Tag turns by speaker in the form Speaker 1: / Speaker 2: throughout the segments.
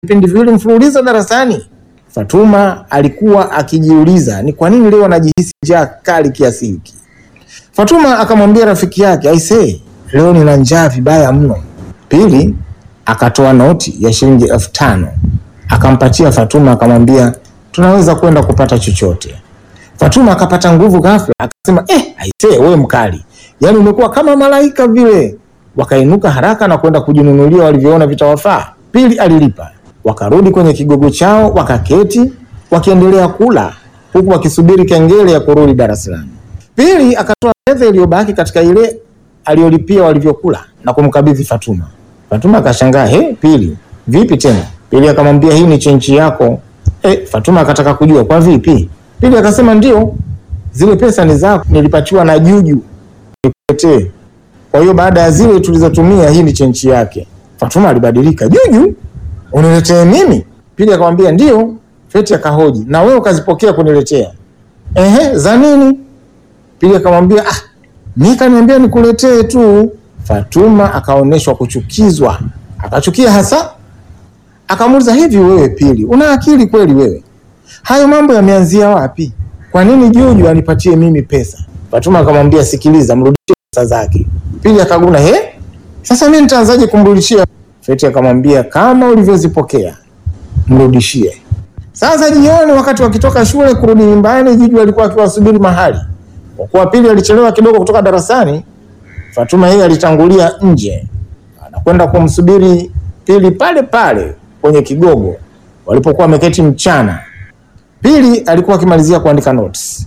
Speaker 1: vipindi viwili mfululizo darasani. Fatuma alikuwa akijiuliza ni kwa nini leo anajihisi njaa kali kiasi hiki. Fatuma akamwambia rafiki yake, aisee, leo nina njaa vibaya mno. Pili akatoa noti ya shilingi elfu tano akampatia Fatuma, akamwambia tunaweza kwenda kupata chochote. Fatuma akapata nguvu ghafla, akasema eh, aisee, wewe mkali, yaani umekuwa kama malaika vile. Wakainuka haraka na kwenda kujinunulia walivyoona vitawafaa. Pili alilipa, wakarudi kwenye kigogo chao, wakaketi wakiendelea kula huku wakisubiri kengele ya kurudi darasani. Pili akatoa fedha iliyobaki katika ile aliyolipia walivyokula na kumkabidhi Fatuma. Fatuma akashangaa, he, Pili vipi tena? Pili akamwambia hii ni chenchi yako. E, Fatuma akataka kujua kwa vipi. Pili akasema ndio, zile pesa ni zako, nilipatiwa na Juju nikuletee. Kwa hiyo baada ya zile tulizotumia, hii ni chenchi yake. Fatuma alibadilika, Juju uniletee mimi? Pili akamwambia ndio. Feti akahoji, na wewe ukazipokea kuniletea? Ehe, za nini? Pili akamwambia ah, mimi kaniambia nikuletee tu. Fatuma akaonyeshwa kuchukizwa, akachukia hasa. Akamuuliza, hivi wewe Pili, una akili kweli wewe? Hayo mambo yameanzia wapi? Kwa nini Juju anipatie mimi pesa? Fatuma akamwambia, sikiliza, mrudishie pesa zake. Pili akaguna, he, sasa mimi nitaanzaje kumrudishia? Feti akamwambia, kama ulivyozipokea mrudishie. Sasa jioni, wakati wakitoka shule kurudi nyumbani, Juju alikuwa akiwasubiri mahali. Kwa kuwa Pili alichelewa kidogo kutoka darasani, Fatuma yeye alitangulia nje, anakwenda kumsubiri Pili pale pale kwenye kigogo walipokuwa wameketi mchana. Pili alikuwa akimalizia kuandika notes.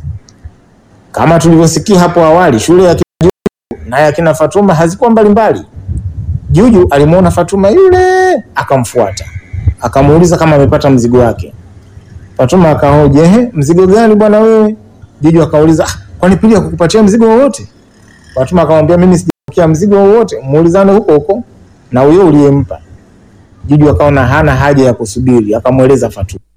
Speaker 1: Kama tulivyosikia hapo awali, shule ya kina Juju na ya kina Fatuma hazikuwa mbalimbali. Juju alimwona Fatuma yule akamfuata, akamuuliza kama amepata mzigo wake. Fatuma akahoji, ehe, mzigo gani bwana wewe? Juju akauliza, ah, kwani Pili hakukupatia mzigo wowote? Fatuma akamwambia, mimi sijapokea mzigo wowote, muulizane huko huko na huyo uliyempa. Juju akaona hana haja ya kusubiri, akamweleza Fatuma.